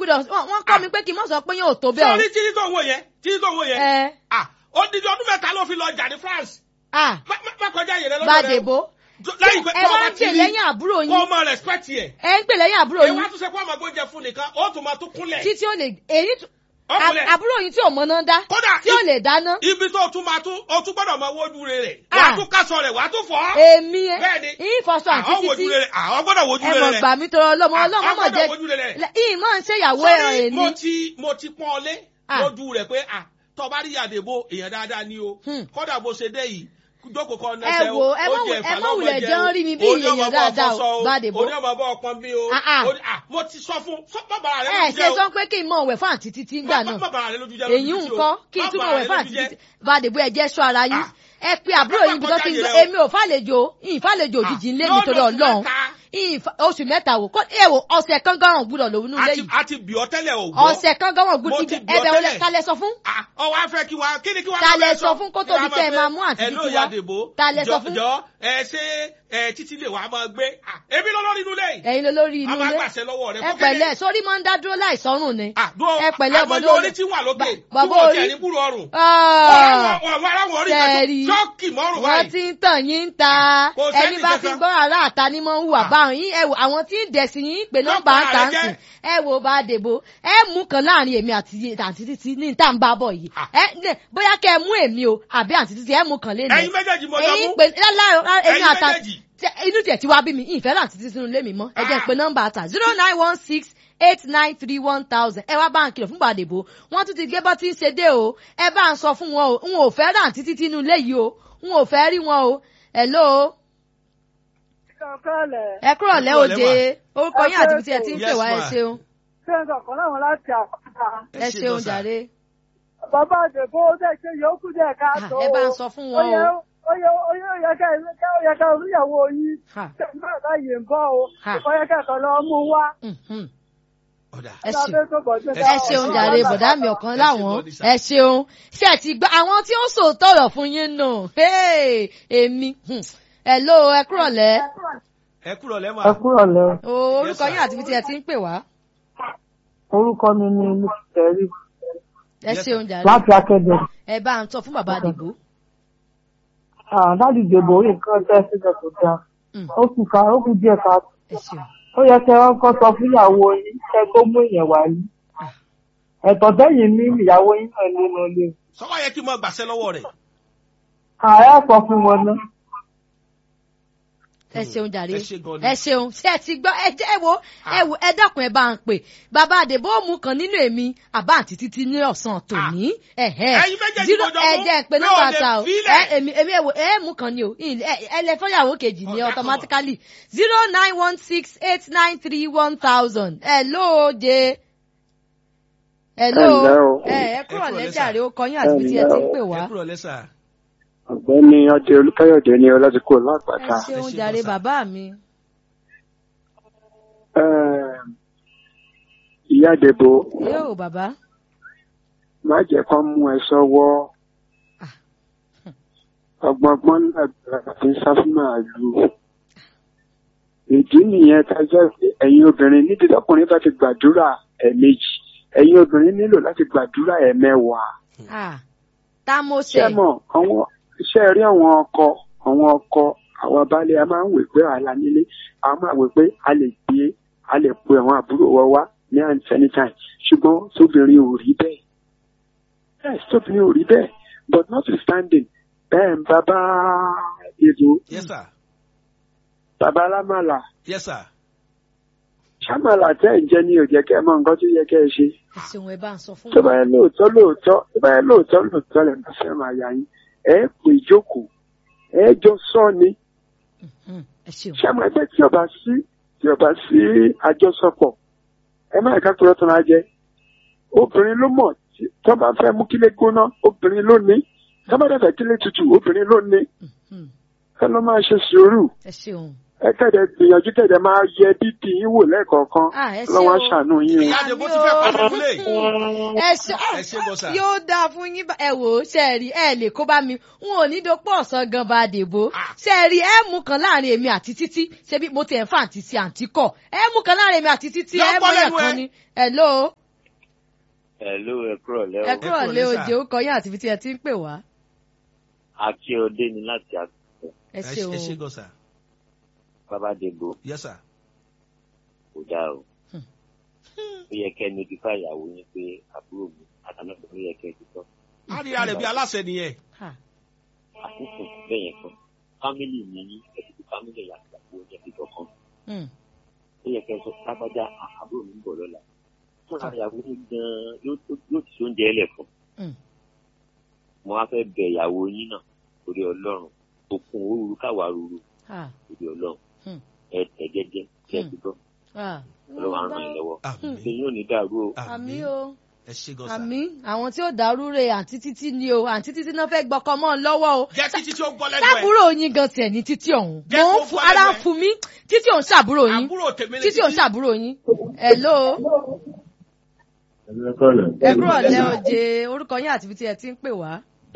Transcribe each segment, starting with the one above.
gbúdọ̀ wọ́n wọ́n kọ́ mi pé kí n mọ̀ sọ pé yóò tó bẹ́ẹ̀ o. sọ́ọ́rí títí tó ń wò yẹn títí tó ń wò yẹn ẹ ah odidi ọdún mẹ́ta ló fi lọ jà ní France à má má- má kọjá yẹn lọ́dọ̀ rẹ Gbàdébó lẹ́yìn pé ẹ tó o wá bá ń ti pè rí lẹ́yìn àbúrò kó o yín mọ respect yẹ ẹ ń pè lẹ́yìn àbúrò ẹ yín wá tún ṣe kó ọmọ gbóúnjẹ fún nìkan ó tún máa tún kúnlẹ̀ títí ó lè èyí tún- ọkùnlẹ̀ à- àbúrò yín tí ò mọ̀nà dá kódà tí ò lè dáná ibi tó o tún máa tún o tún gbọ́dọ̀ máa wojú rẹ̀ Ah. wàá tún kásọ rẹ̀ wàá tún fọ́ èmi ẹ Bẹ́ẹ̀ni. ìfọṣọ àti àwọn wojú títí rẹ̀ àwọn gbọ́dọ̀ wojú ẹ rẹ̀ mọ̀ rẹ̀ gbà mí tọrọ ọlọ́mọ Ah, ọlọ́mọ a mọ̀ gbọ́dọ̀ wojú rẹ̀ rẹ̀. jẹ́ ìyìn máa ń ṣèyàwó ẹ̀ràn Sọ́rí, mo èmi ti mo ti pọ́n ọ lé Ah. lójú rẹ̀ pé ah tó bá rí Àdèbó èèyàn dáadáa ni o Hmm. kódà bó ṣe dé yìí jókòó kan ẹ nẹsẹ wo ẹ mọ̀ wù- ẹ mọ̀ wulẹ̀ jẹ́ ń rí mi bí èèyàn dáadáa o Gbàdébó oní ọmọ bọ ọpọn bí o Ah, ah. Oní- ah, mo ti sọ fún sọ bàbá rẹ ẹ lójú ṣe jẹ o sọ pé kí n mọ̀ wẹ̀ fún àǹtí títí ńgbà náà bàbá rẹ lójú jẹ èyí lójú tí o. nǹkan kí n Má túbọ̀ bà wẹ̀ rẹ fún lójú àǹtí jẹ́. títí Gbàdébó ẹ jẹ́ sọ ara yín Ah. ẹ pe àbúrò yín bí tó ti ń gbọ́ èmi ò fàlejò ìfàlejò òjijì ńlẹ̀ mi Yóò torí lọ ọlọ́run mẹ́ta. ìfà- oṣù mẹ́ta wò kọ́ ẹ wò ọ̀sẹ̀ kan gan-an gbúdọ̀ lòun nílé àti yìí àti bì ọ tẹ́lẹ̀ o gbọ́. ọ̀sẹ̀ kan gan-an Mo gbúdọ̀ ti ibi bí ọ ẹbẹ̀ wọlé tẹ́lẹ̀. kalẹ̀ sọ fún Ah, ọwọ́ afẹ́ kí wa kí ni kí wa Ta lọ lẹ bẹ sọ fún kó tó di pé ẹ máa mú àǹtí ẹ ló títí ya wá? Dèbó Ta lẹ sọ jọ fún? jọ ẹ ṣe ẹ títí lè wà máa gbé Ah, èmi lọ lórí inú lẹ́yìn ẹ̀yin ló lórí a inú máa ilé gbàṣẹ lọ́wọ́ rẹ ẹ pẹ̀lẹ́ sórí máa ń dá dúró láì sọ́rùn ni ẹ pẹ̀lẹ́ ọmọ àmọ́jọ lórí orí tí wà lókè tí bàbá wọ́n orí tẹ̀ ní kúrò ọrùn Ah, ọ̀rọ̀ aráwọ̀ orí Tẹ̀rí. kan ṣọ́ọ̀kì mọ́rùn wọ́n báyìí ti ń tàn yín ń ta Kò sẹ́ni ẹni bá ti kankan. gbọ́ ara àta ni mo ń hùwà Ah. báwọn yín ẹ wò àwọn tí ń dẹ̀sí yín pé nọ́mbà Nọ́mbà ń tà ń rẹ sìn jẹ́. ẹ wò bá dèbò ẹ mú kan láàrin èmi àti àǹtí títí ní ìta ń bá bọ̀ yìí Ah. ẹ ní bóyá kẹ ẹ mú èmi o àbí àǹtí títí ẹ mú kan lé ẹ̀yin méjèèjì mo jọ èyí mú pé láàrin èmi ẹ̀yin àtà méjèèjì Tẹ- inú tiẹ̀ ti wá bí mi ìfẹ́ láti títí sínú ilé mi mọ́ ẹ jẹ́ Ah. pé nọ́mbà àtà zero nine one six eight nine three one thousand ẹ wá bá ń kìlọ̀ fún Gbàdébò wọ́n tún ti gé bọ́ tí ń ṣe dé o ẹ bá ń sọ fún wọn o n ò fẹ́ rà títí tínú ilé yìí o n ò fẹ́ rí wọn o hello Kọ̀ọ̀kọ̀lẹ̀. ẹ kúrọ̀ lẹ́ Ẹ kúrọ̀lẹ́ òde orúkọ yín àti ibi tí ẹ ti ń pè Yes, wá ẹ ma. ṣeun Ṣé ń sọ̀kan láwọn láti àpáta? ẹ ṣe ṣeun gan sà. jàre Bàbá Àdèbó dẹ̀ ṣe yòókù dẹ̀ ká Ah, tó. ẹ bá ń sọ fún wọn o. Ó yẹ ó yẹ ó yẹ ká ó yẹ ká oníyàwó yín. Ha. Ṣé nígbà táyé ń bọ̀ o? Ha. Ó yẹ kẹ́kọ̀ọ́ lọ mú wá. Mhm. ọ̀dà ẹ ṣeun Lábẹ́ tó bọ̀ sí Ẹ ẹ ṣeun jàre bọ̀dá mi ọ̀kan láwọn ẹ ṣeun ṣe ti gbọ́ àwọn tí ó sòótọ́ ọ̀rọ̀ fún yín nù Hey, èmi Hmm. hello ẹ kúrọ̀ lẹ́ ẹ kúrò lẹ́mọ̀ ẹ kúrò lẹ o orúkọ sir. yín àti ibi tí ẹ ti ń pè wá orúkọ mi ni lùtẹrí ẹ Yes, ṣeun jàre láti akéde ẹ bá ń sọ fún bàbá àdìgbò dáàdì ìdìbò orí nǹkan tẹ sílẹ̀ tó dáa Mm. ó kù ká ó kù díẹ̀ ká ẹ ṣeun ó yẹ kẹ́ ẹ kọ́ sọ fún ìyàwó yín kẹ́ tó mú ìyẹn wá yín ẹ̀tọ́ tẹ́yìn ní ìyàwó yín náà nínú ilé sọ́wọ́ yẹ kí n máa gbàṣẹ lọ́wọ́ rẹ̀ ààrẹ sọ fún wọn náà ẹ ṣeun jàre ẹ ṣe gan ni. ẹ ṣeun ṣe ẹ ti gbọ́ ẹ jẹ́ ẹ wo ẹ wo ẹ dákun ẹ bá ń pè bàbá àdèbò mú kan nínú èmi àbá àti títí ní ọ̀sán tòní ẹ̀hẹ́ Ẹ̀yin méjèèjì Zero- mo jọ ẹ mú. jẹ́ pé Mi ò nọ́mbà lè ta o fílẹ̀. ẹ èmi èmi ẹ wo ẹ mú kan ni o ìn- ẹ ẹ lẹ fọyàwó kejì ní Ọ̀dà automatically zero nine one six eight nine three one thousand ẹ lóde ẹ ló Ẹ ǹlẹ́ o. ẹ ẹ Ẹ kúrò kúrò lẹ́jàre lẹ́sà. ó kọyún àti ibi tí ẹ ti ń pè ẹ wá kúrò lẹ́sà ọ̀gbẹ́ni ọdẹ olùkáyọ̀dé ní ọlọ́dúnkò ẹ lápáta. ṣeun Ẹ ṣe jàre bọ́sà. bàbá mi Ẹ́ẹ̀, ìyá àdèbò yóò bàbá má jẹ́ kán mú ẹ sọ́wọ́ Ah. ọgbọ̀ngbọ́n náà fi ń sá fún màálù. ìdí nìyẹn tá a jẹ́ pé ẹ̀yin obìnrin nídìí lọ́kùnrin bá ti gbàdúrà ẹ̀ẹ̀mejì ẹ̀yin obìnrin nílò láti gbàdúrà ẹ̀ẹ̀mẹwàá. ah tá mo ṣé ṣe mọ̀ àwọn iṣẹ́ rí àwọn ọkọ àwọn ọkọ àwọn baálé a máa ń wè pé àlà nílé a máa wè pé a lè gbé a lè pe àwọn àbúrò wa wá ní anytime ṣùgbọ́n tóbìnrin ò rí bẹ́ẹ̀ yes tóbìnrin ò rí bẹ́ẹ̀ but notwithstanding bẹ́ẹ̀ bàbá èdò yes sir bàbá alámàlà yes sir ṣàmàlà tẹ́ ẹ̀ ń jẹ́ ní òjẹ́ kẹ́ ẹ mọ nǹkan tó yẹ kẹ́ ẹ ṣe ẹ ṣeun ẹ bá ń sọ fún tó bá wa yẹ lóòótọ́ lóòótọ́ tó bá yẹ lóòótọ́ lóòótọ́ lẹ́ bá fẹ́ràn àyà yín ẹ pè jókòó ẹ jọ sọ ni Hmm, ẹ ṣeun ṣàmù ẹgbẹ́ tí ọba sí tí ọba sí àjọsọpọ̀ ẹ má ẹ̀ka kúrò tó máa jẹ obìnrin ló mọ̀ tí- tó bá fẹ́ mú kílé gbóná obìnrin ló ní tó bá dẹ̀ fẹ́ kílé tutù obìnrin ló ní Hmm, ẹ ló máa ṣe sùúrù ẹ ṣeun ẹ kẹ̀dẹ̀ gbìyànjú kẹ̀dẹ̀ máa yẹ bíbí yín wò lẹ́ẹ̀kọ̀ọ̀kan Ah, ẹ ṣé lọ́wọ́ o. aṣàánú yín o. ìyá àdèbó ti fẹ́ pàdé múlẹ̀ yìí. ẹ ṣe ẹ ṣe gan sa. yóò dáa fún yín bá- ẹ wò ó ṣe é rí ẹ lè kó bá mi n ò ní dopò ọ̀sán gan bá dèbò Ah. ṣe é rí ẹ mú kan láàrin èmi àti títí ṣebí mo tẹ̀ ń fà àǹtí sí àǹtí kọ̀ ẹ mú kan láàrin èmi àti títí Yọ ẹ bọ́ mọ̀yàn lẹ́nu kan ẹ. ni ẹ ló Hello, ẹ kúrọ̀ ẹ lẹ́wọ̀. kúrò kúrò lé ní sà. òjò ó kọ yín àti ibi tí ẹ ti ń pè wá Akíọdé ni láti àkókò. ẹ ẹ ṣeun ẹ ṣe gan sa. Bàbá Dèbò yes sir. kò dáa o. Hmm. Ó yẹ kẹ́ notify ìyàwó yín pé àbúrò mi àtàlọ́pọ̀ ló yẹ kẹ́ ti sọ. a rí ara rẹ̀ bí aláṣẹ nìyẹn. Ha, Àkókò bẹ́ẹ̀ yẹn kan. Fámìlì mi ní ẹ̀sìn fámìlì ẹ̀yà àgbàgbọ́ oúnjẹ fi kankan. hmm, Ó yẹ kẹ́ sọ lágbájá à- àbúrò mi ń bọ̀ lọ́la. Fún ara ìyàwó yín gan-an yóò yóò ti sóúnjẹ ẹlẹ̀ fún. hmm. Mo wá fẹ́ bẹ ìyàwó yín náà torí Ọlọ́run. Òkun òru káwa ruru Ha, torí Ọlọ́run. Hmm. Ẹ tẹ̀ jẹ́jẹ́ kẹ́ Hmm. ti gbọ́. ha. Ọlọ́run á ràn yín lọ́wọ́. àmín Ṣé yóò ní dàrú o? àmì o ẹ ṣe gan sa. àmì àwọn tí ó dàrú re àǹtí títí ni o àǹtí títí náà fẹ́ gbọ́kọ mọ́ ọ lọ́wọ́ o jẹ́ kí títí ó gbọ́ lẹ́nu ẹ̀. sábúrò yín gan tiẹ̀ ní títí ọ̀hún Jẹ́ mò kó ń fún gbọ́ ara ń lẹ́nu ẹ̀. fún mi títí òun ṣàbúrò yín àbúrò tèmi lè títí òun ṣàbúrò yín hello ẹ kúrò lẹ́ òjé orúkọ yín àti ibi tí ẹ ti ń pè wá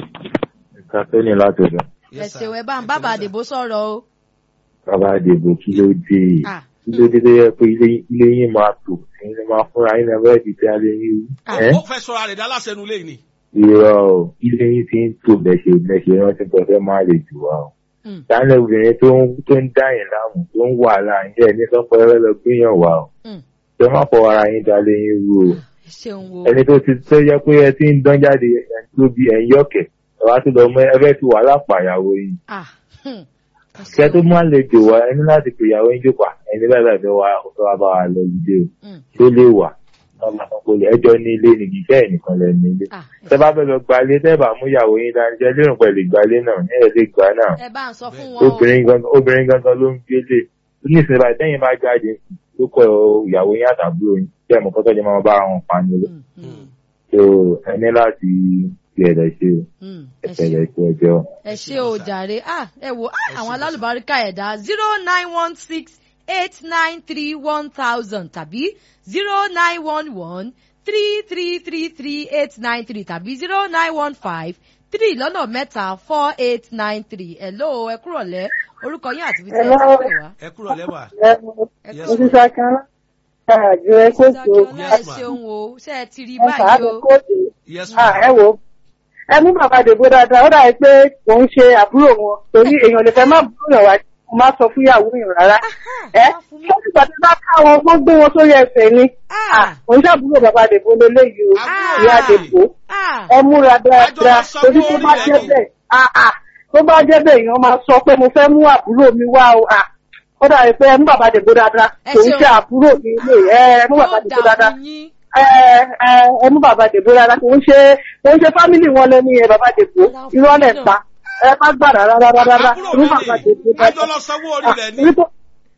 kafẹ́ni láti ọ̀dọ̀ ẹ ṣeun ẹ bá ń bábà àdìbò sọ̀rọ̀ o bàbá àdìbò kí ló dé Ah, kí ló dé tó yẹ pé ilé ilé yín máa tò ẹ̀yin lè máa fúnra yín lẹ́wọ́ ẹ̀dì tí a lè rí i. Ah. ẹ́ ó fẹ́ sọ̀rọ̀ rẹ̀ dá aláṣẹ nu léyìn ni. irọ́ o ilé yín ti ń tò lẹ́sẹ̀ lẹ́sẹ̀ rántí pé fẹ́ máa lè jù wá o. mm, dáná obìnrin tó ń tó ń dá yín láàmú tó ń wà láàyè ẹ̀ ní sọ́pọ̀ ẹ̀rọ lọ gbéyàn wá o. mm. ṣé má fọ ara yín dá lé yín rú o. ẹ ṣeun wo ẹni tó ti tó yẹ pé ẹ ti ń dán jáde ẹni tó bí ẹ̀yin yọ̀kẹ̀ ẹ wá tó lọ mọ ẹ fẹ́ ti wà lápàyàwó yìí. Ah, hmm. Ẹ kẹ ṣeun. tó máa lè jò wá ẹni láti pè ìyàwó yín jókòó ẹni bẹ́ẹ̀ bẹ́ẹ̀ fẹ́ wá ọ̀tọ́ wa bá wa lọ lùdé o Mm, tó lè wà lọ́mọ kan kò lè ẹjọ́ ní ilé ní kìí sẹ́yìn nìkan lẹ ní ilé. ah, ẹ tẹ bá fẹ́ lọ gbalé tẹ́ bá mú ìyàwó yín dání jẹ́ lérò pẹ̀lú ìgbálé náà ní ẹ̀ lè gbà náà ẹ bá ń sọ fún wọn o obìnrin gangan obìnrin gangan ló ń gbélé ní ìsinmi báyìí tẹ́yìn bá jáde tó kọ ìyàwó yín àtàbúrò yín tẹ́ ẹ̀ mọ̀ kọ́tọ́ jẹ́ máa bá wọn pa nílé Mm, mm, tó ẹ ní láti fi ẹ̀rẹ̀ ṣe mm. ẹ ṣeun. ẹ̀rẹ̀ ṣe ẹjọ́. ẹ ṣe o jàre ah ẹ wo ah, àwọn alálùbáríkà ẹ̀dá zero nine one six eight nine three one thousand tàbí zero nine one one three three three three eight nine three tàbí zero nine one five three lọ́nà mẹ́ta four eight nine three hello ẹ kúrọ̀ lẹ́ orúkọ yín àti ibi tí ẹ ti Hello. pè wá. ẹ kúrò lẹ́wà. ẹ Yes, mo kúrọ̀ ti ṣàkàn àjò ẹ kó tó Dákẹ́ọ́lá ẹ Yes, ma'am. ṣeun o ṣé ẹ ti rí ẹ báyìí fàánù o. kóòtù yes Ah, ma. ẹ wò ó ẹ mú bàbá dèbò dáadáa ó dàbí pé kò ń ṣe àbúrò wọn torí èèyàn lè fẹ́ má búrò yàn wá kó má sọ fún ìyàwó yàn rárá ẹ wá fún mi. ṣé ìgbà tí bá ká wọn gbọ́ gbé wọn sórí ẹsẹ̀ ni Ah. kò ń ṣàbúrò bàbá dèbò lélẹ́yìí o Àbúrò ìyá rẹ̀. dèbò Ah, ẹ múra dáadáa Àjọ lọ sanwó torí tó bá orí jẹ́ rẹ̀ ni. bẹ́ẹ̀ ah, ah, tó bá jẹ́ bẹ́ẹ̀ èèyàn máa sọ pé mo fẹ́ mú àbúrò mi wá o ah, ó dàbí pé ẹ mú bàbá dèbò dáadáa Ẹ kò ń ṣeun. ṣe àbúrò mi ilé ẹ mú bàbá yóò dèbò dà dáadáa fún yín. ẹ ẹ ẹ mú bàbá dèbò rárá kò ń ṣe kò ń ṣe fámìlì wọn lẹni ẹ bàbá dèbò irọ́ lẹ̀ pa ẹ má gbà rárá rárá rárá àbúrò mú mi bàbá ni dèbò àjọ dáadáa lọ sanwó orí rẹ̀ ni. Ah, irọ́-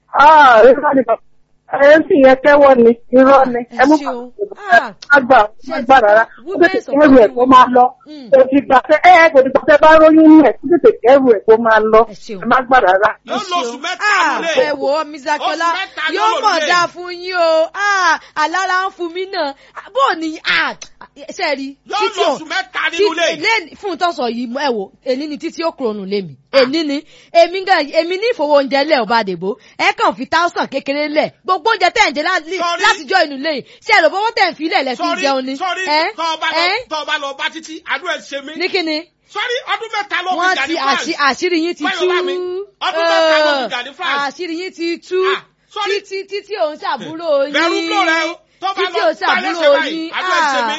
ah irọ́ ni bàbá ẹ sì yẹn kẹ́wọ́ ni irọ́ ni ẹ mú ṣeun. bàbá Ah. má gbà má gbà rárá ó Women tètè support kẹ́rù ẹ̀ kó máa lọ Mm. kò sì gbà tẹ ẹ kò sì gbà tẹ bá róyún nù ẹ kó tètè kẹ́rù ẹ̀ kó máa lọ Ẹ ṣeun. ẹ má gbà rárá. yóò lo oṣù mẹ́ta Ah, nílé. ẹ wò ó Mr. Akiola Oṣù mẹ́ta ló yóò lò mọ̀ nílé. dáa fún yín o Ah, alára ń fún mi náà Ah, bó o ní ah, ṣe rí yóò títí lo ò- oṣù mẹ́ta nínú ilé. tí- lẹ́ni- fún ìtọ́sọ̀ yìí ẹ wò èní ni títí ó kúrònù lémi èní ni èmi gan èmi ní ìfowó oúnjẹ lẹ̀ ọba àdèbò ẹ kàn fi táwùsàn kékeré lẹ̀ gbogbo oúnjẹ tẹ̀ ń jẹ lá- Sorry. látijọ́ inú lẹ́yìn ṣe èrò bọ́wọ́ tẹ̀ ń fi ilẹ̀ lẹ̀ fi sọrí jẹun ni sọrí ẹ tọ́ ọba lọ ẹ tọ́ ọba lọ bá títí àdúrà ẹ̀ ṣe mí. ní kíni sọrí ọdún mẹ́ta ló fi wọ́n jà ti ní France. àṣì- àṣírí yín ti Báyọ̀ tú bá mi, ọdún mẹ́ta ló fi jà ní France. àṣírí yín ti tú Ah, sorry. títí títí òun ṣàbúrò yín Bẹ̀rù ń lò rẹ o. Tó bá títí lọ òun gbá ṣàbúrò lẹ́sẹ̀ báyìí, yín àdúrà ẹ̀ ṣe mí.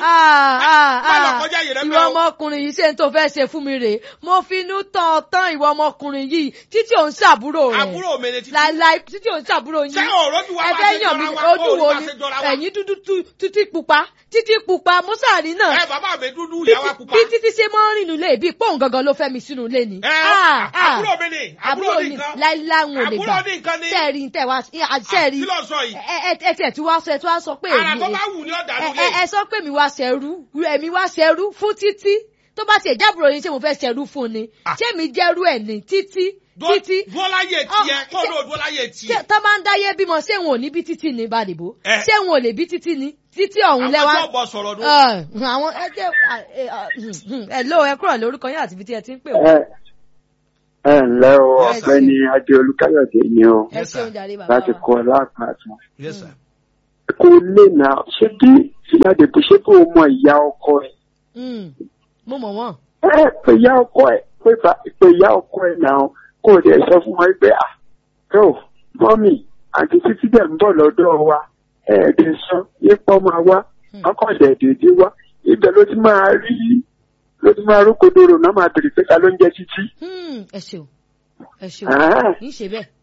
ah Má lọ ah kọjá yìí rẹ ìwọ mẹ́ o. ọmọkùnrin yìí ṣe ń tó fẹ́ ṣe fún mi rèé mo finú tán ọ tán ìwọ ọmọkùnrin yìí títí òun ṣàbúrò rẹ àbúrò mi ni títí. láíláí títí òun ṣàbúrò yín Ṣé òró bí wàá bá ẹgbẹ́ ṣe yàn mí jọra wa? ojú Ó rí wo bá ni ṣe jọra wa? ẹ̀yìn dúdú tú- títí pupa títí pupa mọ́sàárì náà ẹ bàbá mi dúdú bí ìyàwó pupa. bí títí ṣe máa ń rìn nílé bí pọ́ùn gangan ló fẹ́ mi sínú ilé ni. ẹ Ah, ah. àbúrò mi ni àbúrò ní nǹkan. láíláwọn ò lè àbúrò gbà ní nǹkan ni. sẹ́ẹ̀rì ń tẹ̀ wá sẹ́ẹ̀rì kí ló ń sọ yìí. ẹ ẹ ẹ tiẹ̀ tí wá sọ ẹ tí wá sọ pé ara èmi tó bá wù ní ọ̀dà ẹ nílé. ẹ ẹ sọ pé mi wá ṣẹrú èmi wá ṣẹrú fún títí tó bá tiẹ̀ jábùrò yín ṣé mo fẹ́ ṣẹrú fún ni Ah. ṣé mi jẹ́rú ẹ̀ ní títí Dúró- títí dúró láyé Ọ, tiẹ̀ kó ṣe- ló dúró láyé ṣé tiẹ̀. tó bá ń dáyé bímọ ṣé wọn ò ní bí títí ní bàdìbò Ẹ. ṣé wọn ò lè bí títí ní títí ọ̀hún àwọn lẹ́wà tí ọ̀bọ sọ̀rọ̀ nù. Ẹ, àwọn ẹjẹ ẹ ló ẹ kúrò lórúkọ yín àti ibi tí ẹ ti ń pè wọ́n. ẹ ẹ ǹlẹ́ o Yes, ọ̀gbẹ́ni adéolú káyọ̀dé ni o ẹ Yes, sir. ṣeun jàre bàbá láti wa. kọ́ lápàtàn. Yes, sir. kò lè nà ṣé bí ìyáàdìbò ṣé kò mọ ìyá ọkọ ẹ Mm, mo mọ̀ wọ́n. ẹ pé ìyá ọkọ ẹ pé bá- pé ìyá ọkọ ẹ náà kò dẹ̀ sọ fún wọn pé à tó mọ́mì àti títí dẹ̀ ń bọ̀ lọ́dọ̀ wa ẹ̀ẹ́dẹ̀ sọ yípo máa wá ọkọ̀ dẹ̀ dédé wá ibẹ̀ ló ti máa rí ló ti máa rúkòdòrò náà máa bèrè pé ta ló ń jẹ́ títí. Hmm, ẹ ṣeun ẹ ṣeun Ah. kì í ṣe bẹ́ẹ̀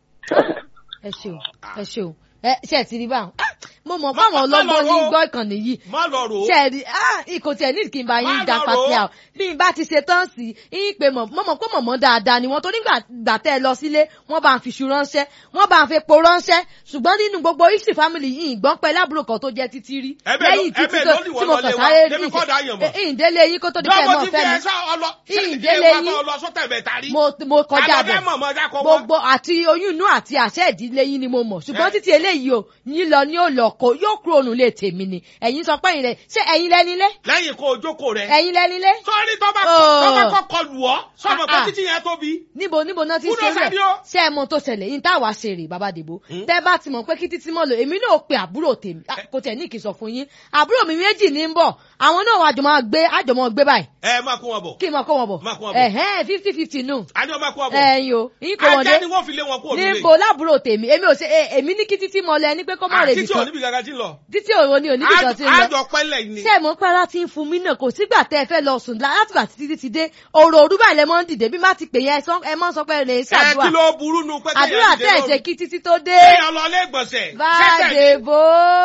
ẹ ṣeun ẹ ṣeun ẹ ṣe ẹ ti rí báwọn Ah, mo mọ̀ báwọn Má- má ọlọ́gbọ́n lọ ní ro. gbọ́ ìkànnì yìí má lọ rò ó. ṣe ẹ rí ah ikò tí ẹ ní kí n bá yín Má da lọ pàtẹ rò ó. àwọn bí n bá ti ṣe tán sí yín pé mọ̀ mọ̀ pé mọ̀mọ́ dáadáa ni wọ́n torí gbà gbà tẹ́ ẹ lọ sílé wọ́n bá ń fi ṣu ránṣẹ́ wọ́n bá ń fi epo ránṣẹ́ ṣùgbọ́n nínú gbogbo isi family yìí ìgbọ́n pẹ́ lábúrò kan tó jẹ́ títí rí Ẹbẹ̀ ló- lẹ́yìn títí ẹbẹ̀ tó ló ní tí wọ́n mo lọ kàn lé wa, sáré débi rí kọ́ da yàn mọ̀. ìdílé yín kó tó di pé ẹ lọ́wọ́ mọ̀ ti fẹ́ fi mi ẹ sá ọlọ. ìdílé ṣé yín ìwà tó lọ sọ́tẹ̀ bẹ̀ tari. mo mo kọjá Àlọ́ bẹ̀ bẹ́ẹ̀ mọ̀ mọ́ dákọ̀ wá. gbogbo àti oyún inú àti àṣẹ ìdílé yín ni mo mọ̀ ṣùgbọ́n Eh. títí eléyìí o yín lọ ní òlò kó yóò kúrò nù lè tèmi ni ẹ̀yin sọ pé ẹ̀yin rẹ̀ ṣé ẹ̀yin lẹ́nilé lẹ́yìn kó o jókòó rẹ̀. ẹ̀yin lẹ́nilé sọ́ọ́rí tó bá Oh. tó bá kọ́kọ́ lù ọ́ sọ́mọ pé Ah, ah. títí yẹn tóbi. níbo níbo náà ti Kúrò ṣe sẹ́ni rẹ̀ o. ṣé ẹ mọ tó ṣẹlẹ̀ yín tá a wá ṣe rè bàbá dèbò Hmm? tẹ́ bá ti mọ̀ pé kí títí mọ́ lò èmi náà pe àbúrò tèmi ah, kò tẹ̀ ní kí n sọ fún yín àbúrò mi méjì ní ń bọ̀ àwọn náà wàá jọ máa gbé àjọ máa gbé báyìí ẹ máa kó wọn bọ̀. kí n máa kó wọn bọ̀ Máa kó wọn bọ̀. ẹ̀hẹ́n fifty fifty nù a ní ọ máa kó wọn bọ̀. ẹ̀yin o yín kò wọ́n dé ajá ni wọ́n fi lé wọn kó òdúlé. níbo lábúrò tèmi èmi ò ṣe eh, èmi ní kí títí mọ lẹ ní pé kó má rè títí nìkan òní bí gàgà tí ń lọ. títí òwò ni òní nìkan ti ń lọ àjọ pẹ́lẹ̀ ni. ṣé mo pẹ́ láti ń fún mi náà kò sígbà tẹ́ ẹ fẹ́ lọ sùn látìgbà tí títí ti dé òrò òrùbá ilẹ̀ mọ́ ń dìde bí má ti pè yẹn ẹ mọ́ sọ pé ẹ lè ẹ kí ṣàdúrà ló burú nu pé àdúrà tẹ́ ẹ̀ ṣe kí títí tó dé kéèyàn lọ ilé ìgbọ̀nsẹ̀. bàdèbò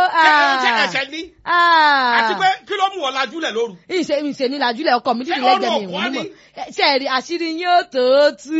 ṣe ẹsẹ̀ ní. àti pé kí ló mú ọ lajúlẹ̀ lóru. ìṣe ìṣe ní làjúlẹ̀ ọkọ mi dídì Ṣé lẹ́gbẹ̀ẹ́ mi ọ̀rọ̀ ìwọ̀n ọ̀pọ̀ nímọ̀ ṣe ẹ̀rí àṣírí yín ó tó tú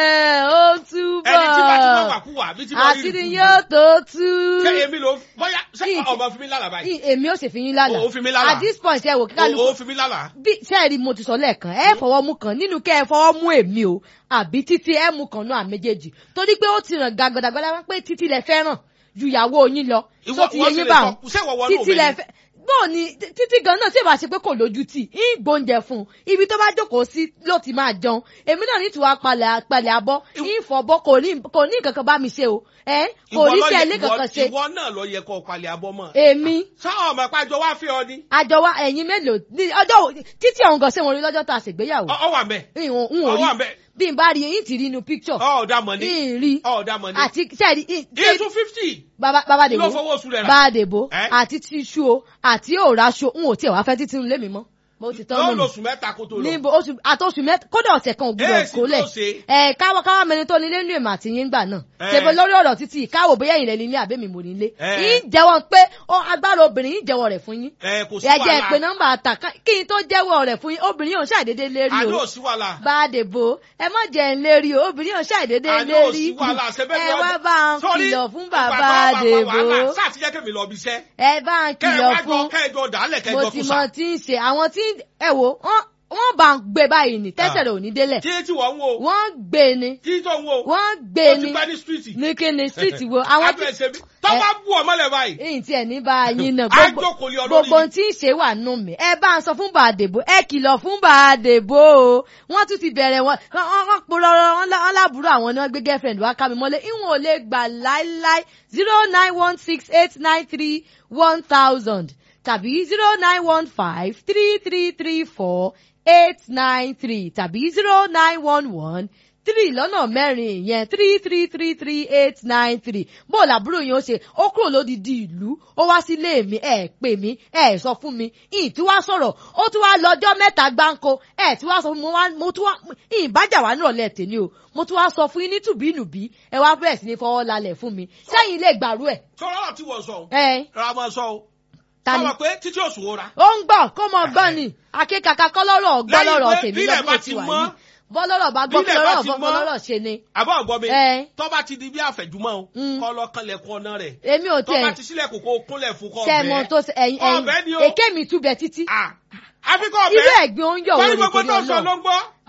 ẹ ó tú bọ̀ ẹni tí bá ti máa wà kú wà bí tí mo rí àṣírí yín ó tó tú. ṣé èmi ló bóyá ṣé Kí- ọmọ fi mí lálàá báyìí. Ì- èmi ò sì fi yín lálàá Ó fi mí lálàá. at this point ẹ wò kí kálukú o ò fi mí lálàá. bí sẹ́ẹ̀rì mo ti sọ lẹ́ẹ̀kan ẹ fọwọ́ mú kan nínú kẹ́ ẹ fọwọ́ mú èmi o àbí títí ẹ mú kan náà méjèèjì torí pé ó ti ràn gàgàdàgbàdà wá pé títí lẹ fẹ́ràn ju ìyàwó yín lọ Ìwọ- tó ti ìwọ yẹ sì yín lè bá sọ- wọn ṣé ìwọ wọnú títí òbí lẹ ni? fẹ́ bóò ni tí- títí gan náà tí ìbá ṣe pé kò lójú tì í gbóúnjẹ fún un ibi tó bá jókòó sí ló ti máa jẹun èmi náà ní tiwa palẹ̀ palẹ̀ abọ́ ìfọ̀bọ́ kò ní kò ní nǹkan kan bá mi ṣe o ẹ kò Ìwọ ní ló sí yẹ- ẹlẹ́ kankan ìwọ- ṣe ìwọ náà lọ yẹ kó o palẹ̀ abọ́ mọ́. èmi sọ ọmọ pàjọ wá fi ọ ni. àjọ wa ẹ̀yin mélòó ní ọjọ́ wo- títí ọ̀hún gan ṣé mo rí lọ́jọ́ tó a ṣègbéyàwó ọ ọ wà mẹ́. n ò n ò ọ rí wà mẹ́. bí n bá rí yín ti rí inú picture ọ ọ̀dà mọ̀ ní. n rí ọ ọ̀dà mọ̀ ní. àti sẹ́ẹ̀rí iye two fifty. bàbá bàbá kí ló dèbò fowó oṣù rẹ̀ rà. bàbá dèbò Eh? àti tíṣu o àti òòràṣọ n ò tiẹ̀ wá fẹ́ títí nílé mi mọ́ mo ti tán yóò nù lo oṣù mẹ́ta kó tó lọ. níbo oṣù àtọ́sù mẹ́ta kódà ọ̀sẹ̀ kan ò gbúdọ̀ Èsì kólẹ̀ tó ṣe. ẹ káwọ́ káwọ́ mẹni tó nílé nínú èmi àti yín gbà náà Eh. ṣèbó lórí ọ̀rọ̀ títí káwọ́ bóyá ìrìn nílé àbẹ́mi mò nílé Eh. yín jẹ́wọ́ pé ó agbára obìnrin yín jẹ́wọ́ rẹ̀ fún yín ẹ kò sí ẹ jẹ́ pé wàhálà. nọ́mbà àtà kí n tó jẹ́wọ́ rẹ̀ fún yín obìnrin yóò ṣàdédé lérí àní o ò sí wàhálà. bá a dèbò ẹ má jẹ́ ń lérí o obìnrin yóò ṣàdédé àní ò lérí sí wàhálà. ṣebí ẹ ẹni wá ọdún- bá ń Sọ́rí, kìlọ̀ fún ìgbà bàbá tó bá fa dèbò wàhálà, sáà ti jẹ́ kí mi lọ bí iṣẹ́. ẹ bá ń kẹ́ ẹ kìlọ̀ wá fún jọ kẹ́ẹ̀jọ dàálẹ̀ mo kẹ́ẹ̀jọ ti kùsà. mọ tí ń ṣe àwọn tí ẹ wò wọ́n wọ́n bá ń gbé báyìí ní tẹ́sẹ̀ rẹ̀ ò ní délẹ̀ kí tí wọ́n ń wo. wọ́n gbé ni kí tó ń wo. wọ́n gbé ó ti ni gbẹ́ ní stíríìtì. ní kí ni street wo àwọn tí Abẹ́ ṣe bí. tọ́ bá bú ọmọ lẹ̀ báyìí. èyí tí ẹ ní bá yín náà Á gbogbo jókòó lé ọ lórí gbogbo ni. ohun tí ń ṣe wà nù mí ẹ bá ń sọ fún bàdèbò ẹ kìlọ̀ fún bàdèbò o wọ́n tún ti bẹ̀rẹ̀ wọn wọ́n wọ́n polówó wọn lá- wọn lábúrò àwọn ni wọ́n gbé girlfriend wá ká mi mọ́lé ìwọ̀n ò lè gbà láíláí zero nine one six eight nine three one thousand tàbí zero nine one five three three three four eight nine three tàbí zero nine one one three lọ́nà mẹ́rin ìyẹn three three three three eight nine three bó làbúrò yẹn ó ṣe ó kúrò lódìdí ìlú ó wá sílé mi ẹ pè mí ẹ sọ fún mi ìyìn tí wàá sọ̀rọ̀ ó tún wá lọ́jọ́ mẹ́ta gbáǹkó ẹ tí wàá sọ fún mi mo wá mo tún wá ìyìn bájà wà nírọ̀lẹ́ tèmi o mo tún wá sọ fún yín ní tùbínùbí ẹ wá bẹ̀rẹ̀ sí ní fọwọ́ lálẹ̀ fún mi sẹ́yìn lè gbàrú ẹ̀ sọ̀rọ̀ ọ̀rọ̀ tí wọ́n sọ. ẹ ra máa sọ o. ta ni sọ pé títí oṣù wo ra. ó ń gbọ́ kó mọ gbọ́ ni akékaka kọ́ lọ́rọ̀ gbọ́ Lẹ́yìn lọ́rọ̀ pé tèmi bílẹ̀ lọ́gbọ́n bá ti ti wà mọ́, yìí bọ́lọ́rọ̀ bá gbọ́ bílẹ̀ kí bá lọ́rọ̀ ti fọ́ mọ́, bọ́lọ́rọ̀ ṣe ni àbọ̀ ọ̀gbọ́n mi. Ẹ. tọ́ bá ti di bí àfẹ̀jùmọ́ o. Mm. kọ́ lọ kanlẹ̀kùn ọ̀nà rẹ̀. èmi ò tọ́ bá tiẹ̀ ti sílẹ̀kùn kó kúnlẹ̀ fún kọ́ sẹ́mọ tó ṣe ẹ̀yìn Ọbẹ̀ ni ẹ̀yìn o. èké mi túbẹ̀ títí àfikọ́ irú ọbẹ̀. ẹ̀gbin oúnjẹ wo Sọ́ni ni gbogbo torí tó ń sọ ló ọlọ́run ń gbọ́.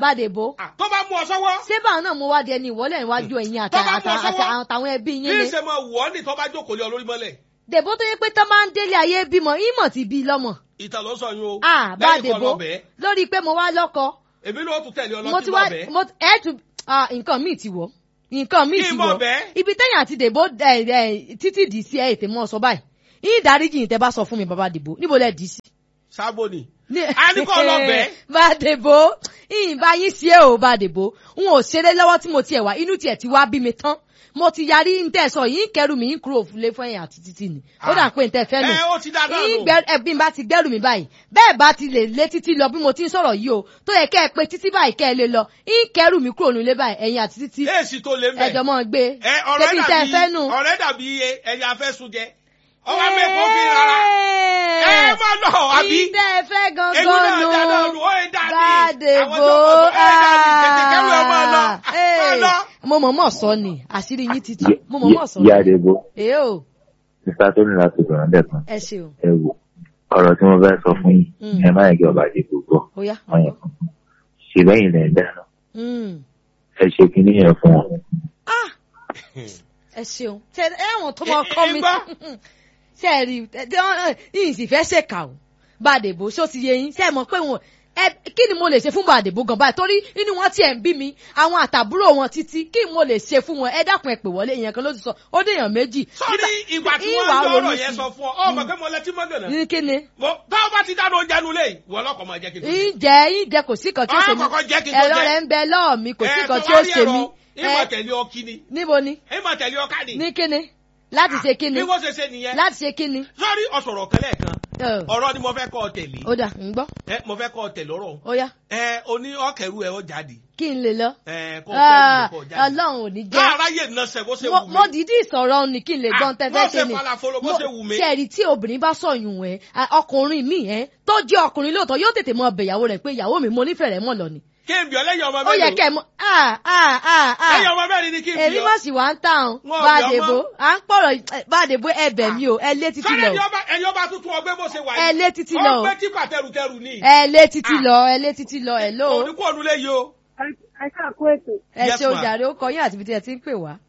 bàdèbò Ah, tó bá mú ọ sọ́wọ́ ṣé báwọn náà mo wá di ẹni ìwọlé níwájú ẹ̀yin àti Tó bá mú ọ àtà- àti sọ́wọ́. àtàwọn ẹbí kí yín ni. n ṣe mọ wọ́ ní tó bá jókòó lé ọ lórí mọ́lẹ̀ dèbò tó yẹ pé tó máa ń délé ayé bímọ ìmọ̀ ti bí lọ́mọ. ìtàn ló sọ yín o ah lẹ́yìn bàdèbò kọ́ lọ bẹ́ẹ̀ lórí pé mo wá lọ́kọ èmi ló tún tẹ̀lé ọ lọ mo sí ti wá lọ bẹ́ẹ̀ mo ẹ tún ah nǹkan míì ti wọ̀ nǹkan míì Kí ti n mọ̀ wọ̀ bẹ́ẹ̀? ibi tẹ́yìn àti dèbò ẹ ẹ títí dì í sí ẹ ètè mọ́ ọ sọ báyìí yín ìdáríjì yìí tẹ́ bá sọ fún mi bàbá dèbò níbo lẹ dì í sí. sábò ni Ní- a ní kọ́ lọ bẹ́ẹ̀ bàdèbò ìyìn bá yín sí ẹ o bàdèbò n ò ṣeré lọ́wọ́ tí mo tiẹ̀ wá inú tiẹ̀ ti wá bí mi tán mo ti yarí ń tẹ̀ sọ yín kẹrù mi ń kúrò fúlé fún ẹ̀yìn àti títì ni ó dà pé ń tẹ́ fẹ́ nù ẹ ó ti dá náà yín nù gbẹ ẹbí bá ti gbẹrù mi báyìí bẹ́ẹ̀ bá ti lè lé títí lọ bí mo ti ń sọ̀rọ̀ yìí o tó yẹ kẹ́ ẹ pé títí báyìí kẹ́ ẹ lè lọ yín kẹrù mi kúrò nílé báyìí ẹ̀yìn àti títí èsì tó lé mẹ́ ẹjọ́ mọ́ gbé ẹ ọ̀rẹ́ ṣebí tẹ́ ẹ fẹ́ dàbí nù. ọ̀rẹ́ dàbí ẹni afẹ́sùn jẹ ọwọ́ mẹ́kọ̀ọ́ fi rárá ẹ má lọ àbí ìdẹ́ ẹ fẹ́ èmi náà gangan nù dáná nù ó ń dá ní Bàdèbò àwọn tó kọ̀ tó ẹ̀ dá ní tètè kẹ́rù ẹ̀ máa lọ máa lọ. mo mọ̀ mọ̀ sọ ni àṣírí yín ti tú mo mọ̀ mọ̀ sọ ìyá àdèbò èé o sísá tó ní láti sọ̀rọ̀ lẹ́ẹ̀kan ẹ ṣeun ẹ wò ọ̀rọ̀ tí mo fẹ́ sọ fún yín Mm. ẹ má yẹ kí ọba àdèbò gbọ́ ó yá wọ́n yẹn fún un ṣe lẹ́yìn lẹ́ ń dáná Mm. ẹ ṣe kinní yẹn fún wọn. Ah! ẹ ṣeun ṣe ẹwọn tó mọ kọ mi Ẹ- ẹ gbọ́. ṣe ẹ rí ẹ yìí sì fẹ́ ṣèkà o bàdèbò ṣó ti yé yín ṣe ẹ mọ̀ pé wọn ẹ kí ni mo lè ṣe fún bàdèbò gan báyìí torí inú wọn tiẹ̀ ń bí mi àwọn àtàbúrò wọn títí kí mo lè ṣe fún wọn ẹ dákun ẹ pè wọlé ìyẹn kan ló ti sọ ó déèyàn méjì. sọ́rí ìgbà tí ìwà wọ́n ń ronú lọ́rọ̀ yẹn sí. sọ fún ọ ọ mọ̀ pé mo lẹ́tí mọ́ gànà. ní kí ni mo táwọn bá ti dáná oúnjẹ nulẹ̀ yìí wọ́n lọ́kọ̀ máa jẹ́ kí n tó jẹ. ìjẹ ìjẹ kò sí kan tí ó ṣe Ọ kọ́kọ́ jẹ́ kí n tó ẹ̀rọ jẹ. rẹ̀ ń bẹ lọ́ọ̀ mi kò sí Ẹ, kan tó tí wá ó rí ṣe ẹ̀rọ, mí ìmọ̀ Ẹ, tẹ̀lé ọ kíni níbo ni ìmọ̀ tẹ̀lé ọ káàdì. ní kí ni láti ṣe kí ni bí wọ́n ṣe ṣe nìyẹn. láti ṣe kí ni. sọ́rí ọ̀sọ̀rọ̀ kẹlẹ́ kan Ẹ, ọ̀rọ̀ ni mo fẹ́ kọ́ ọ tẹ̀lé ó dà ń gbọ́ ẹ mo fẹ́ kọ́ ọ tẹ̀lé ọ̀rọ̀ ó yá ẹ oní ọ̀kẹ́rù ẹ ọ jáde kí n lè lọ. ẹ kọ́ Ah, ọ̀kẹ́rù ẹ kọ́ jáde. ọlọ́run ò ní jẹ́ láàráyè náà ṣe bó ṣe mo wù mí. mo dìídì sọ̀rọ̀ ni kí n lè Ah, gbọ́n tẹ́fẹ́ bó ṣe ṣe ni falafolo, bó ṣe wù mí. ṣe rí tí obìnrin bá sọ̀yún ẹ̀ ọkùnrin mi ẹ̀ tó jẹ́ ọkùnrin lóòótọ́ yóò tètè mọ ọbẹ̀ ìyàwó rẹ̀ pé ìyàwó mi mo nífẹ̀ẹ́ rẹ̀ mọ̀ lọ ni. kí n bí ọ lẹ́yìn ọmọ ó yẹ mélòó kẹ́ ẹ mọ ah ah ah ah lẹ́yìn ọmọ mẹ́rin ni kí n bí èmi ọ. má sì wá ń tàn Wọn ò bí bàdèbò ọmọ. à ń pọ̀rọ̀ eh, bàdèbò ẹbẹ̀ mi o ẹ lé títí sọ́rí lọ ẹni ọba ẹni ọba tuntun ọgbẹ́ bó ṣe wà ẹ lé títí lọ ọgbẹ́ tipa tẹrùtẹrù ni. ẹ lé títí Ah. lọ ẹ lé títí lọ ẹ ló oníkó ònulẹ̀ yìí o. ẹ káàkó ètò ẹ Yes, ṣe ma'am. òjàre ó kọ yín àti ibi tí ẹ ti ń pè wá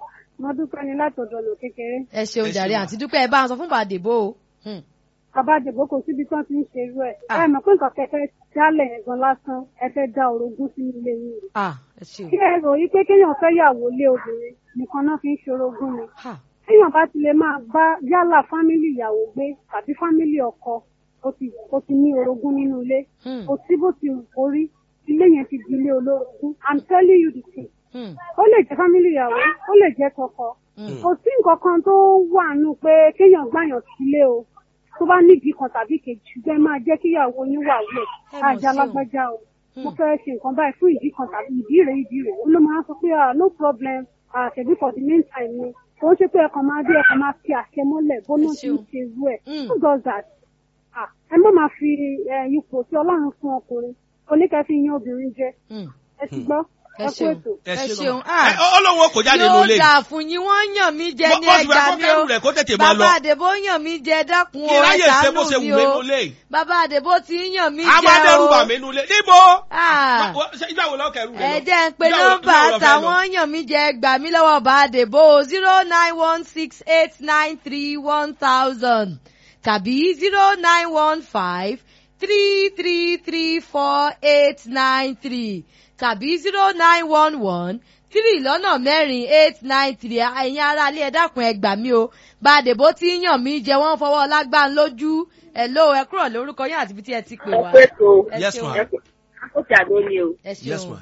mo dúpẹ́ ni látọ̀dọ̀ lò kékeré ẹ ṣe Ẹ òjàre ṣe, ma'am. àti dúpẹ́ ẹ bá ń sọ fún bàdèbò o. Hmm. bàbá àdìgbò kò síbi tí wọ́n ti ń ṣe irú ẹ̀ Ah. ẹ mọ̀ pé nǹkan kẹfẹ́ jálẹ̀ yẹn gan lásán ẹ fẹ́ dá orogún sínú ilé yín rè ah ẹ ṣe o kí ẹ rò yí pé kéèyàn fẹ́ yàwó lé obìnrin nìkan náà fi ń ṣorogún ni ha téèyàn bá ti lè máa bá yálà fámílì ìyàwó gbé tàbí fámílì ọkọ ó ti ó ti ní orogún nínú ilé Hmm. kò sí bó ti wù kó rí ilé yẹn ti di ilé olórogún i'm telling you the truth Hmm. ó lè jẹ́ fámílì ìyàwó ó lè jẹ́ tọkọ Hmm. kò sí nǹkan kan tó wà nù pé kéèyàn gbàyàn sílé o tó bá nídìí kan tàbí kejì ṣùgbọ́n ẹ máa jẹ́ kíyàwó yín wà wẹ̀ Ẹ mọ̀ ajá sí o. lágbájá o mo Hmm. fẹ́ ṣe nǹkan báyìí fún ìdí kan tàbí ìdí rẹ̀ ìdí rẹ̀ ó ló máa ń sọ pé ah no problem ah ṣèbí for the meantime ni kò ń ṣe pé ẹ̀kan máa dé ẹ̀kan máa fi àṣẹ mọ́lẹ̀ bóná Ẹ ti ṣé ń o. ṣe irú ẹ̀ Hmm. who does that ah ẹ má máa fi eh, ipò tí ọlọ́run fún ọkùnrin oníkẹ́ fi yan obìnrin jẹ Hmm. ẹ ti gbọ́ ẹ ẹ kú ṣeun ètò. ẹ ṣe ṣeun lọ́mọ. Ẹ, ah ó lóun kò jáde nínú ilé yóò dà fún yín wọ́n yàn mí jẹ ní bọ́ọ̀sì ẹja bẹ́ẹ̀ kó mi kẹ́rù o rẹ̀ kó tètè máa lọ bàbá àdèbò yàn mí jẹ dákun o kí ẹ ráyè ṣe bó ṣe ṣàánú wù mi mí o nínú ilé bàbá àdèbò ti ń yàn mí a jẹ máa dẹ́rù bà o mí nínú ilé níbo Ah. Wọ́n- ṣe- ìgbà wo lọ́ọ́ kẹ́rù rẹ̀ ẹ lọ? jẹ́ ń pe Ìgbà wo- nọ́mbà ìgbà wo lọ fẹ́ lọ? táwọn yàn mí jẹ gbà mí lọ́wọ́ bá àdèbò zero nine one six eight nine three one thousand tàbí zero nine one five three three three four eight nine three tàbí zero nine one one three lọ́nà mẹ́rin eight nine three ẹ̀yin ará ilé ẹ dákun ẹ gbà mí o bá àdèbò tí ń yàn mí jẹ wọ́n fọwọ́ lágbá lójú ẹ̀ ló ẹ kúrò lórúkọ yín àti ibi tí ẹ ti pè wá. Ọpẹ́ tó Ẹ Yes, ṣeun. ma'am. ó ti àgbo ni o. ẹ ṣeun. yes ma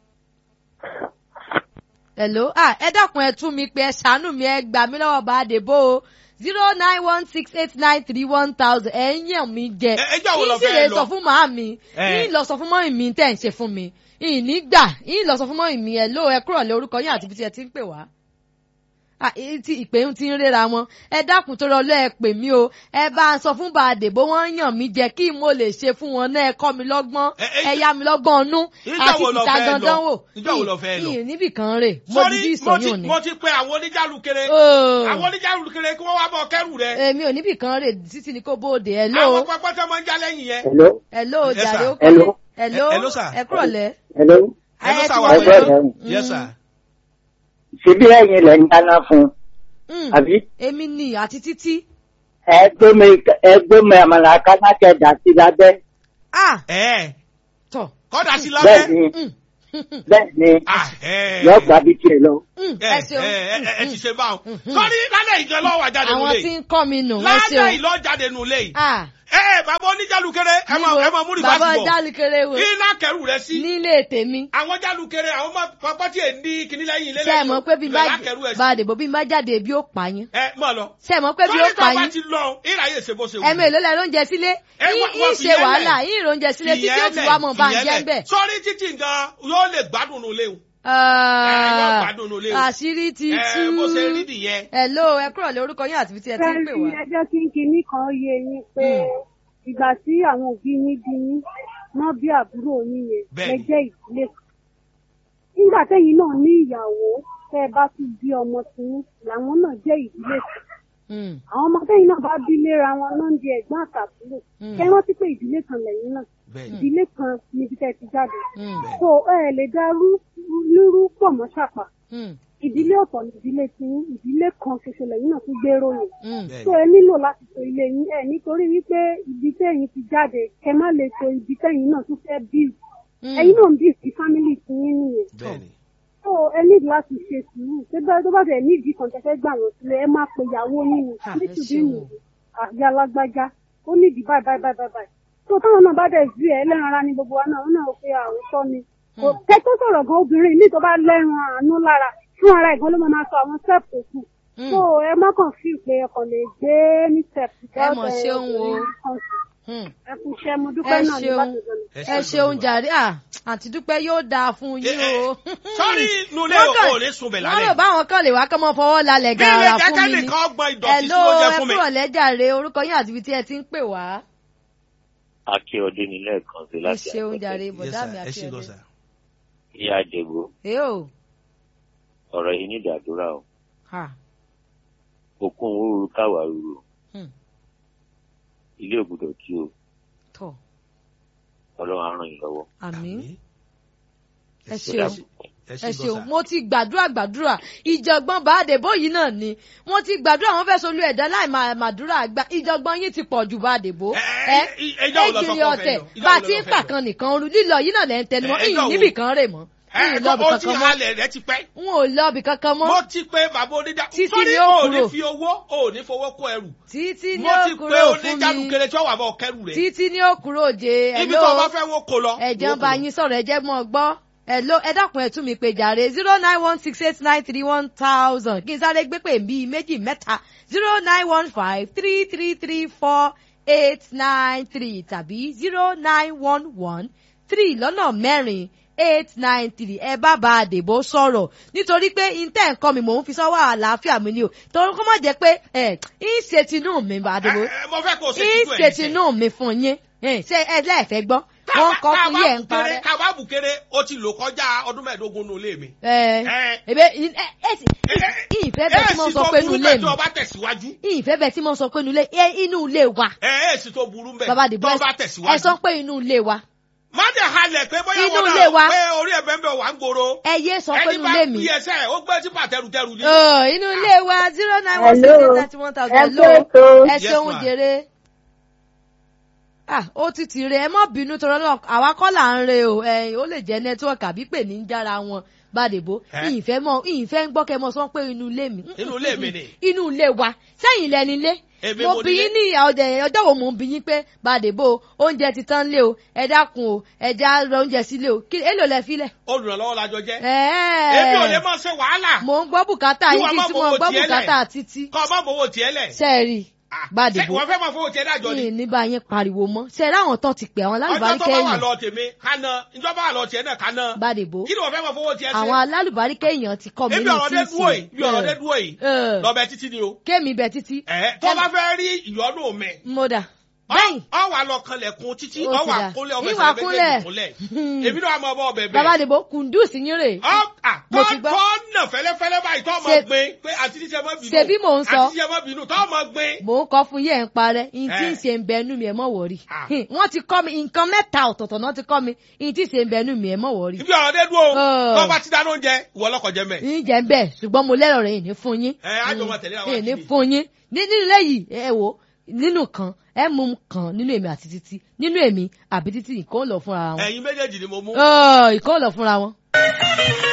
hello ah ẹ dákun ẹ tún mi pé ẹ ṣàánú mi ẹ gbà mí lọ́wọ́ bá a dè bó o zero nine one six eight nine three one thousand ẹ ń yàn mí jẹ Ẹ- ẹjọ́ wo lọ yín sì fẹ́ lè lọ? sọ fún màá mi Ẹ. yín lọ sọ fún mọ́mì mi tẹ̀ ń ṣe fún mi ìní gbà yín lọ sọ fún mọ́mì mi ẹ ló ẹ kúrò lé orúkọ yín àti ibi tí ẹ ti ń pè wá. Ah, èyí tí ìpè ń ti ń réra wọn ẹ dákun tó rọlọ́ ẹ pè mí o ẹ bá ń sọ fún bàdè bó wọ́n yàn mí jẹ kí mo lè ṣe fún wọn náà ẹ kọ́ mi lọ́gbọ́n Ẹ- ẹ- ẹ yá mi lọ́gbọ́n ọnú Ìjọ́ àti wo lọ ìta fẹ́ lọ? gandan wò Ìjọ́ wo lọ fẹ́ lọ? ìyìn níbì kan rè mo sọ́rí dídí mo ti ìsọyún ni. mo ti pe àwọn oníjàlù kéré Oh. àwọn oníjàlù kéré kí wọ́n wá bọ̀ kẹ́rù rẹ̀ èmi ò níbì kan rè títí ni kò bóde ẹ àwọn ló pẹpẹ tó máa ń já lẹ́yìn yẹn hello ẹ ló Yes, jàre sir. ó kọ́ Hello. hello hello, sir. ẹ kúrọ̀ lẹ́. Hello. Hello, Ẹ sir, ti wa wọlé pẹ̀lú. o. yes sir. Ṣebí ẹ̀yin lẹ̀ ń dáná fún un, Mm, àbí? èmi ni àti títí. Ẹ gbé mi ẹ gbé mi àmàlà kánákẹ́ dà sí lábẹ́. ah ẹ tọ̀. kọ́dà sí Bẹ́ẹ̀ lábẹ́. ni Mm, bẹ́ẹ̀ ni Ah, ẹ. yóò gbà bí tiẹ̀ lọ. mm, ẹ ẹ ṣeun. ẹ ẹ ẹ ti ṣe báwọn. Mhm. sọ́ni lálẹ́ ìjọ lọ́wọ́ àjáde àwọn nulẹ̀ tí yìí. ń kọ́ mi nù ẹ lálẹ́ ṣeun. ìlọ́ jáde nulẹ̀ yìí. ah ẹ bàbá oníjàlùkẹrẹ ẹ máa ẹ máa múri bàbá báṣubọ̀. jálùkẹrẹ wo iná kẹrù rẹ sí. nílé tèmi. àwọn jálùkẹrẹ àwọn máa pápá tí ì ní kíní lẹ́yìn ilé ṣé ẹ mọ̀ pé bí n bá lẹ́la kẹrù ẹ sí. bá a dèbò bí n bá jáde bí ó pa yín. ẹ mọ̀ lọ. ṣé ẹ mọ̀ pé bí ó sọ́ni pa tó bá yín. ti lọ ìráyè ṣe bó ṣe wù. ẹ̀mí èlò lẹ̀ lóúnjẹ sílé Ẹ yín wá- wá yín fi ṣe yẹn wàhálà lẹ̀. yín ìròúnjẹ sílé títí ó fi wá mọ̀ bá ń jẹ́ ń bẹ̀. sọ́ni títí gan yóò lè gbádùn nulẹ̀ o. yóò gbádùn nulẹ̀ o. àṣírí ti tú. ẹ bó ṣe rí nìyẹn. hello ẹ kúrọ̀ lé orúkọ yín àti ibi tí ẹ ti ń pè wá. ẹjọ́ kí n kinní kan yé yín pé ìgbà tí àwọn òbí yín bí yín wọ́n bí àbúrò yín yẹn Bẹ́ẹ̀ni. lẹ jẹ́ ìdílé kan. nígbà tẹ́yìn náà ní ìyàwó tẹ́ ẹ bá tún bí ọmọ tiyín làwọn náà jẹ́ ìdílé kan. Mm, àwọn ọmọ tẹ́yìn náà bá bí léra wọn ló ń di ẹ̀gbọ́n àtàbúrò. Mm. kẹ́ rántí pé ìdílé kan lẹ́yìn náà bẹ́ẹ̀ni ìdílé kan níbi tẹ́ ẹ ti jáde. mm, so ẹ lè dá rú- lúrú pọ̀ mọ́ ṣàpà mm, ìdílé ọ̀tọ̀ ní ìdílé tiyín ìdílé kan ṣoṣo lẹ́yìn náà tún gbèrò yẹn mm. so ẹ nílò láti tò ilé yín ẹ nítorí wípé ibi tẹ́yìn ti jáde kẹ má lè tò ibi tẹ́yìn náà tún fẹ́ bí Mm. ẹ̀yin náà ń bí sí fámìlì tí yín nìyẹn bẹ́ẹ̀ni. so ẹ nílò láti ṣe sùúrù tó bá tó bá tẹ̀ ní ìdí kan tẹ́fẹ́ gbà wọ́n sílẹ̀ ẹ má pe ìyàwó yín ni Ah, ẹ nítorí ṣeun. nìyí àbí alágbájá ó ní ìdí báyìí báyìí báyìí báyìí tó táwọn náà bá dẹ̀ ju ẹ lẹ́ran ara ní gbogbo wa náà wọn náà ó pe àwòtọ́ ni kò tẹ́ tó sọ̀rọ̀ gan obìnrin ní tó bá lẹ́ran àánú lára fún ara ìgbọ́n ló máa máa sọ àwọn step tó kù Mm. so ẹ má kàn fi pé ọkàn lè gbé ní step Ẹ mọ̀ ṣeun o. Mm. ẹ kú iṣẹ́ mo dúpẹ́ Ẹ náà ní ṣeun. láti gbọ́nà. ẹ ṣeun jàre à àǹtí dúpẹ́ yóò dáa fún yín o. sọ́ni nulẹ̀ Wọ́n kàn- o ò ní sunbẹ̀ wọ́n rò lálẹ́. báwọn kan lè wá kọ́ mọ́ fọwọ́ lálẹ́ bí ilé gàrà fún jẹ́kẹ́ mi ni. nìkan gbọ́n ìdọ̀tí sí Hello oúnjẹ ẹ fún mi. kúrọ̀ lẹ́jàre orúkọ yín àti ibi tí ẹ ti ń pè wá. akíọdé ní lẹ́ẹ̀kan sí ẹ láti ṣeun àpẹẹrẹ. jàre Yes, bọ̀dá mi sir. ẹ àti ṣe lọ ẹ̀dẹ̀. sà. ìyá àjẹgbó ẹ o ọ̀rọ̀ yìí ní ìdádúrà o ha òkun òru káwà rúru Hmm. ilé ògbúdọ̀ tí o tọ̀ ọlọ́run á ràn yín lọ́wọ́. àmín ẹ ẹ ṣeun ẹ ẹ ṣe ṣeun lọ sà. mo ti gbàdúrà gbàdúrà ìjọ̀gbọ́n bàdébò yìí náà ni wọ́n ti gbàdúrà wọ́n fẹ́ solú ẹ̀dá láì máa màdúrà gbà ìjọ̀gbọ́n yín ti pọ̀ jù bàdébò Ẹ, ẹ ẹ, ẹ, ẹjọ́ wo lọ sọ ẹgbìrì pé ó fẹ́ ọ̀tẹ̀ lọ? Ìjọ́ bá wo a lọ ti lọ ń fẹ́ pàkan nìkan ru lílọ yìí náà lẹ́ ń tẹnu mọ́ Ẹ, ẹjọ́ ìyìn wo? níbì kan rè mọ́ ẹ ìyìn lọ́bì ó ti kankan mọ́ halẹ̀ rẹ ti pẹ́. n ò lọ́bì kankan mọ́ mo ti pé bàbá oníjà Títí sọ́ni ni ó ò ní kúrò. fi owó ò ní fowó kó ẹrù. títí ní mo ti pé òkúrò fún mi oníjàlùkẹrẹ tí wọ́n wà bọ̀ kẹrù rẹ̀. títí ní òkúrò jẹ ibi tó o bá fẹ́ wọ́n kó lọ. ẹ̀jẹ̀ wọ́n ń kó bá lọ. yín sọ̀rọ̀ ẹ̀jẹ̀ mọ́ ọ gbọ́ ẹ ló ẹ dákun ẹ tún mi pé jàre zero nine one six eight nine three one thousand kí n sáré gbé pè bíi méjì mẹ́ta zero nine one five three three three four eight nine three tàbí zero nine one one three lọ́nà mẹ́rin eight nine three ẹ bá bá a dèbò sọ̀rọ̀ nítorí pé intẹ́ nǹkan mi mò ń fi sọ́wọ́ àlàáfíà mi ni o torí kó má jẹ́ pé ẹ ń ṣe tinú mi bá a dèbò Ẹ, ẹ, mo fẹ́ kó o ṣe ń títú ṣe ẹ̀ tinú mi fún yín ẹ, ṣé ẹ lẹ́ẹ̀fẹ́ gbọ́ wọ́n kọ́ fún yẹ̀ ń parẹ́. kábàbù kéré ó ti lò kọjá ọdún mẹ́ẹ̀ẹ́dógún nù ilé mi. ẹ Ẹ. ebe ẹ ẹ sì ìfẹ́ bẹ́ẹ̀ tí mo èsì sọ tó pé burú inú ilé bẹ́ẹ̀ mi tí o bá tẹ̀síwájú. ìfẹ́ bẹ́ẹ̀ tí mo sọ pé inú ilé ẹ inú ilé wa ẹ èsì tó burú bẹ́ẹ̀ bàbá àdìbò tó o bá ẹ tẹ̀síwájú. sọ pé inú ilé wa má dẹ̀ halẹ̀ pé bóyá Inú wọn ilé wa. náà pé orí ẹ̀ bẹ́ẹ̀ bẹ́ẹ̀ wà ń gbòòrò. ẹ yé sọ pé ẹni inú bá ilé mi bí ẹsẹ̀ ó gbé tí pàtẹ́rùtẹ́rù ní. Ọ̀, inú ilé wa zero nine one Hello. seven ninety one thousand Ẹ hello kú ètò. ẹ Yes, ṣeun ma. jèrè ah ó ti tì rè ẹ mọ́ bínú tọrọ náà àwa kọ́ là ń re o ẹ̀yìn ó lè jẹ́ nẹ́tíwọ̀kì àbí pè ní jára wọn bàdèbò Ẹ́. ìfẹ́ mọ ìfẹ́ ń gbọ́ kẹ́ mọ sọ pé inú ilé mi Inú ilé mi ni. inú ilé wa sẹ́yìn lẹni ilé Èmi mo mo bí nílé. yín ní ọdẹ ọjọ́ wo mo ń bí yín pé bàdèbò oúnjẹ ti tán lé o ẹ dákun o ẹ já rọ oúnjẹ sílé o kí èlò lẹ filẹ̀. olùrànlọ́wọ́ la jọ jẹ́. ẹ̀ẹ́ èmi ò lè máa ṣe wàhálà. mo ń gbọ́ bùkátà Kí yín wọ́n kí má tí mo fowó gbọ́ tiẹ̀ lẹ̀. bùkátà títí kọ́ ọ má bowó tiẹ̀ lẹ̀. sẹ́ẹ̀rì Ah, bàdèbò ṣé wọ́n fẹ́ máa fowó tiẹ̀ dájọ́ ni. ní ní bá yín pariwo mọ́ sẹ́ẹ̀rì àwọn tán ti pè àwọn ọjọ́ tó alálùbárí bá wà kẹ́yìn lọ tèmi ká ná ìjọba wà lọ tiẹ̀ náà ká ná. bàdèbò kí ni wọ́n fẹ́ máa fowó tiẹ̀ ṣe. àwọn alálùbárí kẹ́yìn ti kọ́ mi ebi ní ọ̀rọ̀ dé dúró yìí bí ọ̀rọ̀ dé tíìsì dúró yìí ẹ̀. lọ́bẹ̀ títí ni o. kémi bẹ títí ẹ̀ tó bá fẹ́ rí ìyọ́nú mi mo dà bẹ́yìn ọ wà lọ kanlẹ̀kùn títí Ó ọ ti wà dà. kúnlẹ̀ ọmọ Ìwà ìsẹ̀lẹ̀ kúnlẹ̀. méjèèjì kúnlẹ̀ èmi náà máa bọ́ ọbẹ̀ bàbá bẹ́ẹ̀. àdìbò kùndùs yín rè ọ à Mo tọ́ ti gbọ́. tọ́ nà fẹ́lẹ́fẹ́lẹ́ báyìí tọ́ ọmọ Ṣe- gbé pé àti tíṣẹ́ mọ́ bínú Ṣebí mò ń sọ. àti tíṣẹ́ mọ́ bínú tọ́ ọmọ gbé. mò ń kọ́ fún yín ẹ̀ ń parẹ́ ìyìn tí ń Eh. ṣe ń bẹnu mi ẹ̀ mọ̀ wọ̀rí Ah. wọ́n ti kọ́ mi nǹkan mẹ́ta ọ̀tọ̀ọ̀tọ̀ náà ti kọ́ mi ìyìn tí ń ṣe ń bẹnu mi ẹ̀ mọ̀ wọ̀rí. ibi ọ̀rọ̀ dé dúró Ọ̀. tọ́ bá ti dáná oúnjẹ ìwọ ọlọ́kọ̀ jẹ mẹ́. ń jẹ́ bẹ́ẹ̀ ṣùgbọ́n mo lẹ́rọ̀ rẹ̀ ìní fún yín. ẹ á jọ máa tẹ̀lé àwọn ìní àkìlì. fún yín ní nínú lẹ́yìn ẹ wò nínú kan ẹ mú kan nínú èmi àti títí nínú èmi àbí títí ìkó ń lọ fúnra wọn. ẹ̀yin méjèèjì ni mo mú. Ọ̀, ìkó ń lọ fúnra wọn.